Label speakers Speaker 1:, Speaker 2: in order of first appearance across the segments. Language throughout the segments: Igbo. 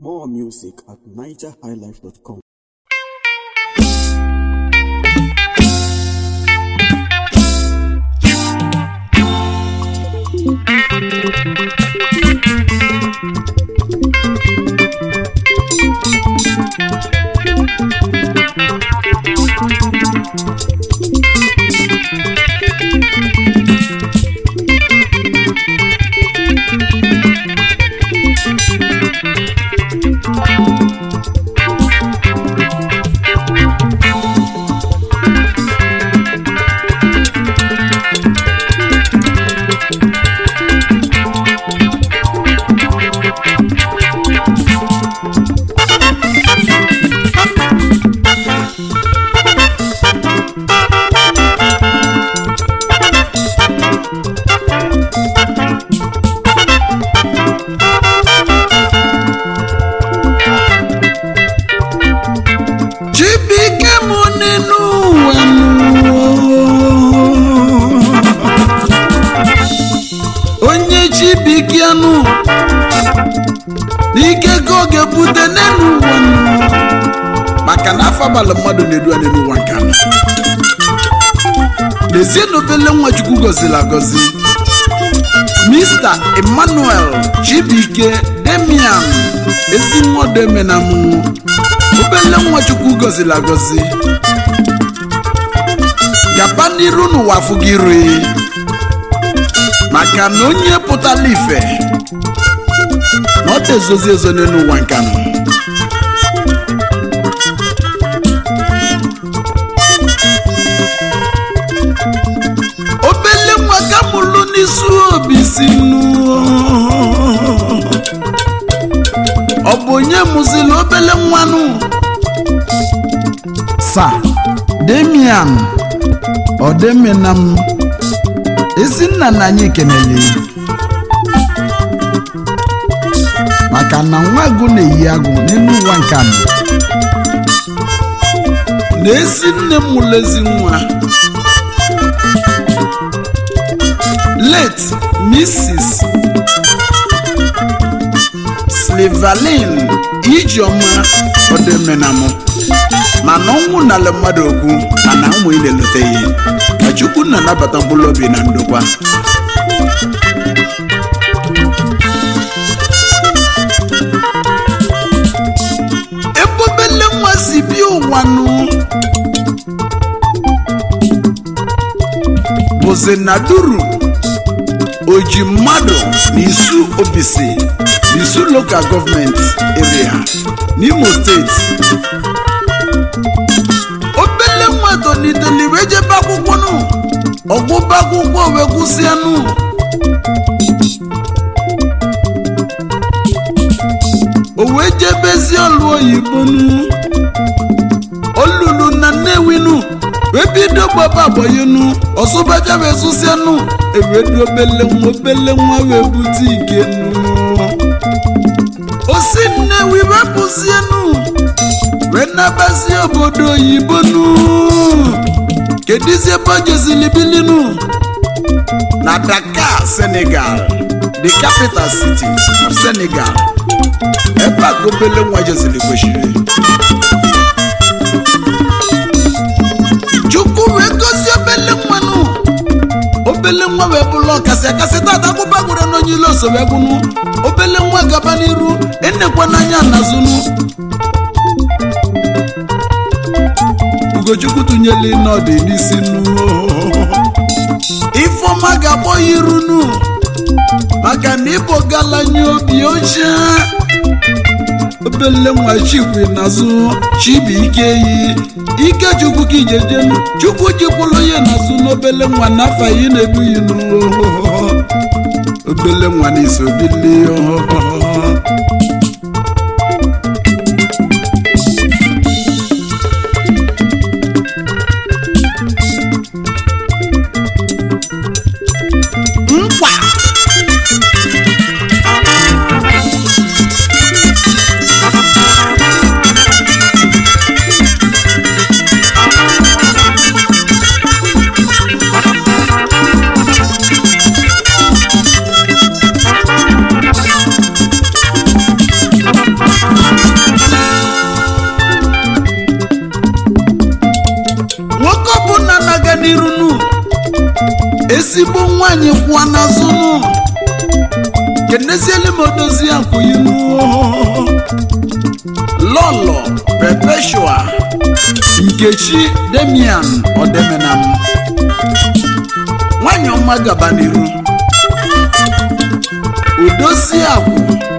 Speaker 1: More music at nigerhighlife.com.
Speaker 2: Chibike mụ nínú ụwa nụ. onye Chibike nụ n'ike ka ọ ga-ebute n'elu ụwa nụ. maka na afọ abalị mmadụ na-edu anyị n'ụwa nke anọ lezie na obele nwa Chukwu gọziri agọzi Mr. Emmanuel Chibike Demian ezinwodemenamụ obele nwa Chukwu gọziri agọzi gaba n'iru n'ụwa afụ gị iri maka na onye pụtara ife na ọ tezozi ezo n'elu ụwa nke anọ obele nwa ka mụlụ n'isi obi si nụ ọ bụ onye mụziri obele nwanụ sa demian ọdemenam ezinna na anyị kenele maka na nwa agụ na-eyi agụ n'elu ụwa nke anọ na ezi nne m mụrụ ezi nwa late mrs slivalin ijeọma ọdịmenamụ mana ọnwụ nala mmadụ okwu mana ụmụ ị na-eloteghị ka chukwu na-anabata mkpụrụ obi na ndokwa ebe obele nwa si bịa ụwa nụ bụzi na duru oji mmadụ n'isu obisi n'isu lokal gọọmenti area n'imo steeti obele nwa toliteli wee jebe akwụkwọ nụ ọgwụba akwụkwọ wee gwụsịa nụ o wee jebezi ọlụ oyibo nụ olulu na nnewi nụ wee bido gbaba agbayenu ọsụbaja wee sụsịa nụ ewedu obele nwa obele nwa wee bute ike nụ osi nnewi wepụzie nụ wee nabazie obodo oyibo nụ kedizi ebe o jezili bili nụ na dakar senegal the capital city of senegal ebe a ka obele nwa jezili kwesịrị chukwu wee gozie obele nwanụ obele nwa wee bụrụ ọkasị akasị tata akwụba gwara n'onye ile oso wee gwụnụ obele nwa gaba n'iru enekwa n'anya n'azụnụ ugochukwu tụnyela n'ọdị n'isi nụ ifeọma ga-akpọ ya iru nụ maka na ịbụ galanye obi oche obele nwa chikwi n'azụ chibuike yi ike chukwu ka ijejenu chukwu jikwulu ya n'azụ n'obele nwa n'afọ yi na-ebughị nụ obele nwa n'iso bili nkwa ezigbo nwanyị kwụọ n'azụ nụ kenezieli m odozi akwụyinu lọlọ perpetua nkechi demian odemenam nwanyị ọma gaba n'iru udozi akwụ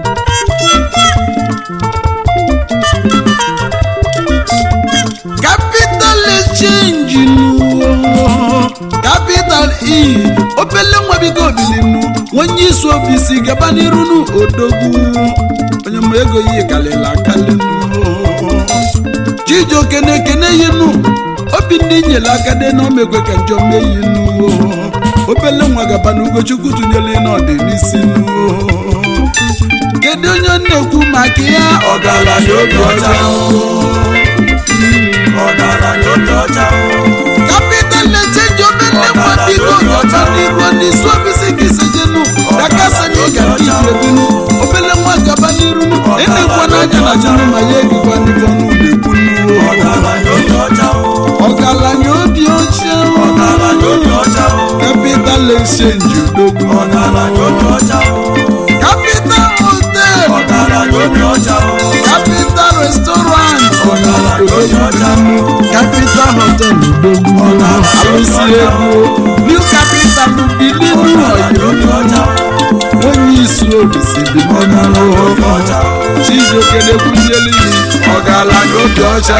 Speaker 2: capital exchange nu capital e obele nwabigo obilinu onye isi obi si gaba n'iru nu odogwu onye mụ ego yi kalịla akalinu chijioke na-ekene yinu obi ndị nyere aka dị na omekwe ka njọ mee yinu obele nwa gaba n'ugochukwu tụnyere n'ọdị n'isi nu kedu onye ọ na-ekwu maka ya
Speaker 3: ọgaranya obi ọcha ọgaranya obi ọcha
Speaker 2: capital exchange obele nwa biko ọcha n'igbo n'isi ofisi ka isejenu dakasanye ga ndị ibrebinu obele nwa gaba n'iru enekwa n'anya na junu ma ya egikwa n'ifo n'ụlọ ekwu
Speaker 3: ọgaranya obi ọcha
Speaker 2: ọgaranya obi ọcha
Speaker 3: ọgaranya obi ọcha
Speaker 2: capital exchange odogwu
Speaker 3: ọgaranya obi ọcha
Speaker 2: capital hotel
Speaker 3: ọgaranya obi ọcha
Speaker 2: capital restaurant
Speaker 3: ọgaranya obi ọcha
Speaker 2: capital hotel odogwu alụsị ego new capital bilinu
Speaker 3: ọgaranya obi ọcha
Speaker 2: onye isi obi si bi
Speaker 3: obi ọcha
Speaker 2: chijioke na-ekwuzielu iyi ọgaranya obi ọcha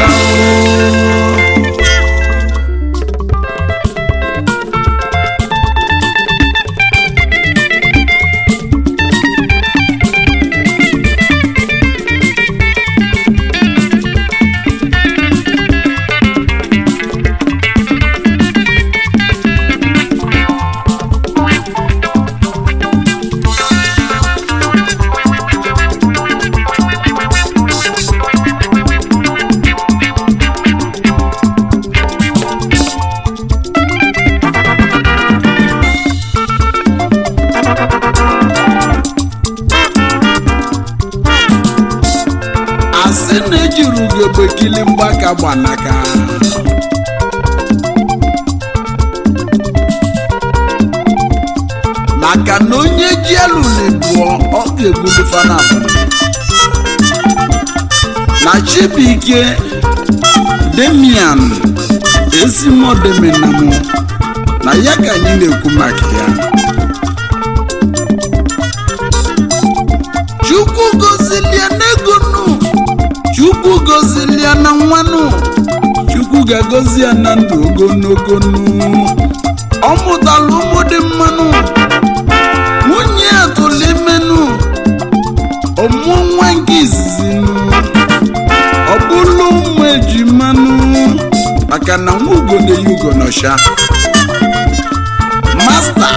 Speaker 2: asị na ejiri ugegbe kili mgbaka gbanaka maka na onye ji elu na-ebuọ ọ ga-egbuli fanabụ na chibuike demian ezimodemenamụ na ya ka anyị na-ekwu maka ya chukwu gozilie n'ego nụ chukwu gozilie na nwanụ chukwu ga-agozi ya na ndụ ogologo nụ ọ mụtara ụmụ dị mmanụ nwunye ya tụrụ imenụ ọmụọ nwa nke izizi nụ ọ bụrụ ụmụ ejimanụ maka na nwa ugo na-eyi ugo n'ọsha masta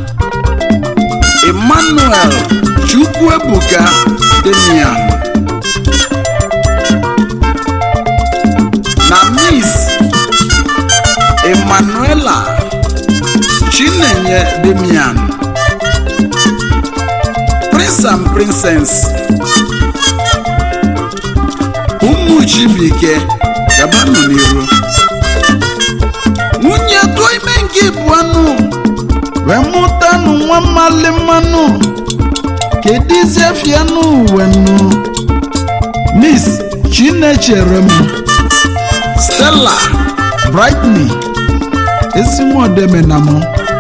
Speaker 2: emmanuel chukwuebuka demian na miss emmanuela chinenye demian prince and princess ụmụ chibuike gabanụ n'iru nwunye tụọ ime nke bụ anụ wee mụtanụ nwa mmali mmanụ kedizie fianụ uwenụ miss chinechere m stella brightney ezinwaodemenamụ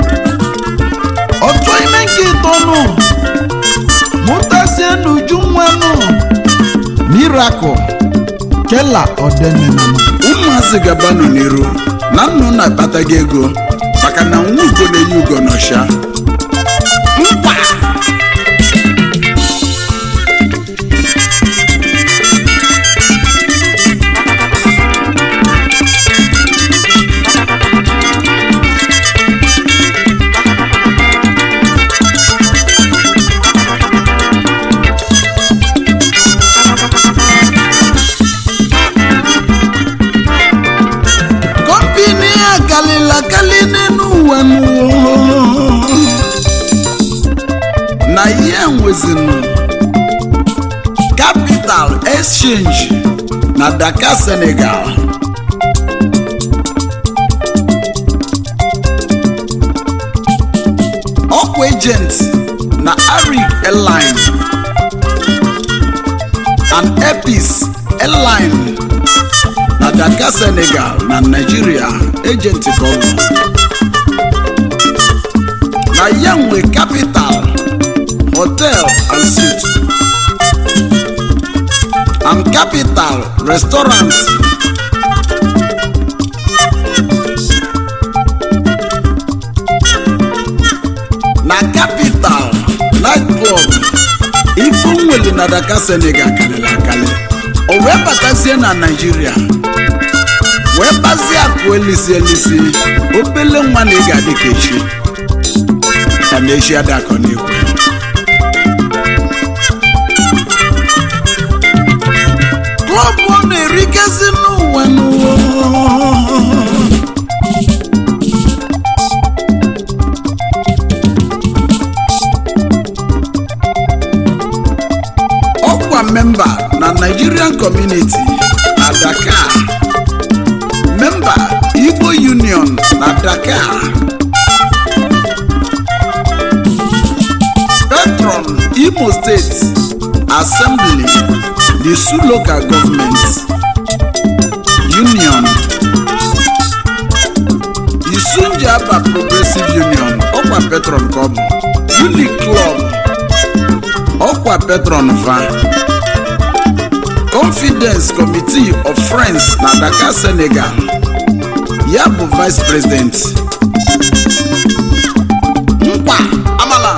Speaker 2: ọtụ ime nke ịtọnụ mụtazie n'uju nwanụ miracle kela odemenamụ ụmụazị gabanụ n'iru na nnụ na-akpataghị ego maka na nwa ugo na-eyi ugo n'ọsha nkwa kọmpini a kalịla kali n'elu ụwa n'ụwa na ihe nwezinu capital exchange na dakar senegal ọkwa agent na arik airline and epis airline na dakar senegal na nigeria agent ka ọ bụ na ya nwe capital hotel and suite and capital restaurant na capital nightclub ife nwere na Dakar Senegal karịrị akarị o wee batazie na Naịjirịa wee gbazie akụ elisi elisi obele nwa na ị ga-adị ka echi ka na echi adakọ n'ikwe klọb ọ na-erikezi n'ụwa n'ụwa ọkwa memba na nigerian community na dakar memba igbo union na dakar patron imo state assembly the su local government union isunjaba progressive union ọkwa patron ka ọ bụ uni club ọkwa patron va confidence committee of friends na dakar senegal ya bụ vice president nkwa amala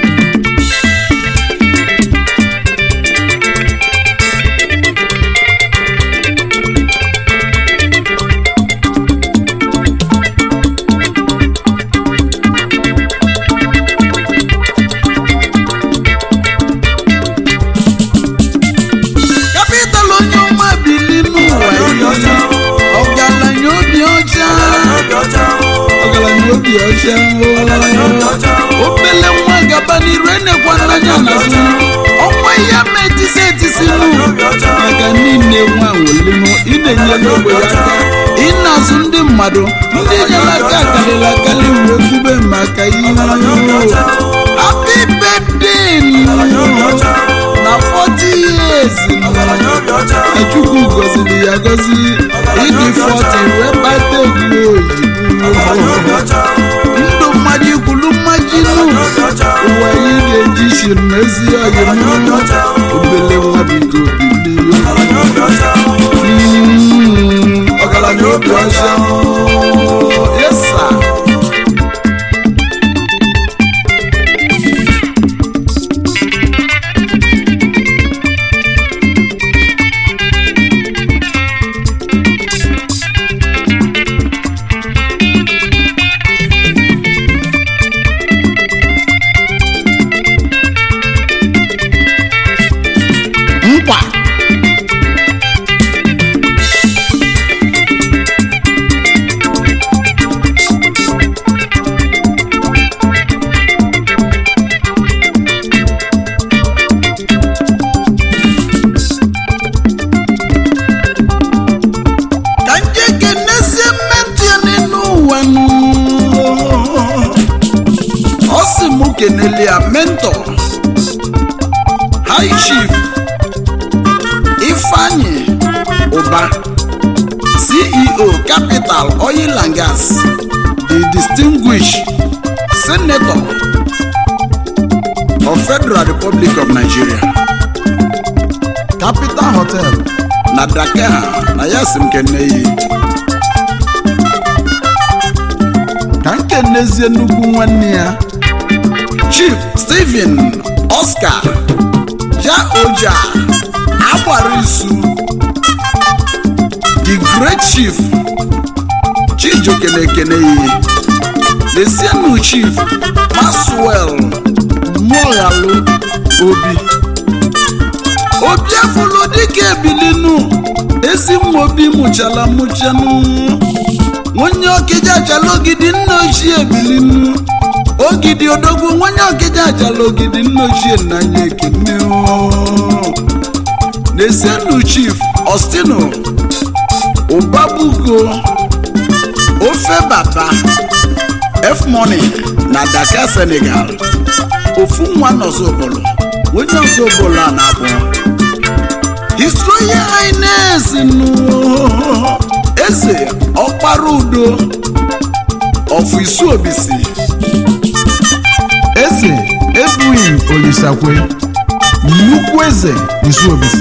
Speaker 2: capital onye ọma bili n'ụwa
Speaker 3: ọcha
Speaker 2: ọgaranya obi ọcha
Speaker 3: obi ọcha
Speaker 2: ọgaranya obi ọcha
Speaker 3: obi ọcha
Speaker 2: obele nwa gaba n'iru enekwa n'anya n'azụ ọnwa ya ma etisi etisi nụ
Speaker 3: obi ọcha
Speaker 2: maka niile nwa welinu ị na-enyere ogbe ya aka ị na-azụ ndị mmadụ ndị nyere aka akarịrị akarị wee kwube maka ihe happy birthday na 40 years
Speaker 3: obi ọcha
Speaker 2: na chukwu gọziri ya gọzi ịdị 40 wee kpata ego oyibo
Speaker 3: obi ọcha
Speaker 2: ndụ mmaji kwulu mmaji nụ
Speaker 3: obi ọcha
Speaker 2: ụwa anyị ga-eji shiri n'ezi ọyị mụ obele nwa bigo bilie
Speaker 3: obi ọcha
Speaker 2: Mm, ọgaranya obi ọcha yesa nkwa ka nje kenezie mmetụ ya n'elu ụwa nụ. ọ sị mụ kenele ya mentọ high chief ifeanyi ụba ceo capital oil and gas the distinguished senator of federal republic of nigeria capital hotel na dakar na ya si m kene yi ka m kenezie nnukwu nwanne ya chief stephen oscar ja oja agbara isu the great chief chijioke na-ekene iyi lesienu chief maswell moghalu obi obi afụlụ dịka ebilinu ezi nwa obi mụchala mụchanụ onye ọkịja achala ogidi nna ochie ebilinu ogidi odogwu nwanye ọkịja achala ogidi nna ochie nnanya ekene na-esenu chief ostino ụbabugo ofe baba f money na dakar senegal ofu nwa nọzọbụlụ onye ọzọbụlụ a na-abụ his royal highness nụ eze ọkpara udo of isuobisi
Speaker 4: eze ebughị olisakwe nnukwu eze isuobisi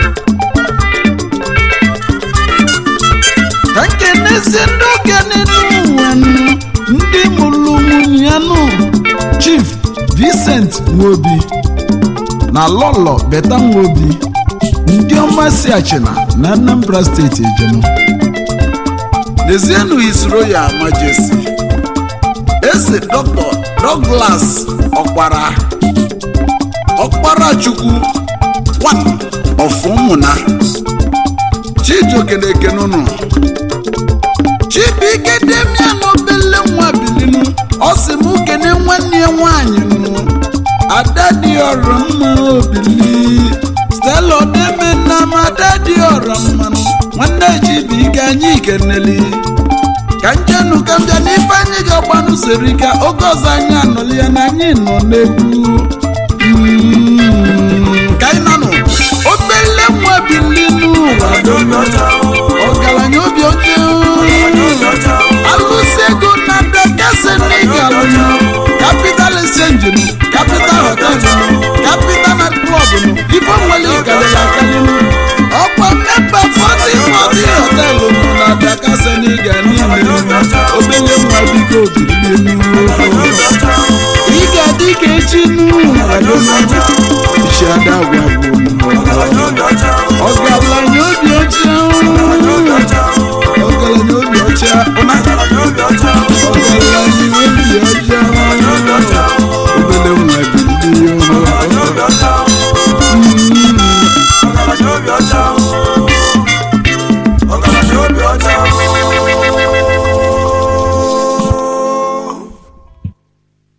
Speaker 4: ka nkenezie ndị okenye n'ụwa nụ, ndị mụrụ nwunye ya nụ chief vincent nwobi na lọlọ beta nwobi ndị ọma si achịna na anambra steeti ejenu
Speaker 2: Lezienụ His Royal Majesty Eze Dr. Douglas Ọkpara Ọkpara Chukwu one of ụmụna Chijioke na-ekene ụnụ Chibuike Demian obele nwa bilinu ọ sị m kene nwanne ya nwaanyị nụ ada dị ọrọ mma obili Stella Odeme na m ada dị ọrọ mmanụ nwanne Chibuike anyị keneli ka njenu ka mbịa n'ife anyị ga-agbanụ siri ike oge ọzọ anyị anọli ya na anyị nọ n'egwu Mm, ka anyị nanụ obele nwa bilinu ọgaranya obi oke alụsị ego na daka senegal capital exchange nụ capital hotel nụ capital night club nụ ife nwere ịgalịla akalịnụ ọkwa mmepe 40 40 hotel nụ na daka senegal niile nụ obele nwa biko bilinu ị ga-adị ka echi nụ isi ada agwa bụ ọgaranya obi ọcha ọgaranya obi ọcha ọgaranya obi ọcha obele nwa bilinu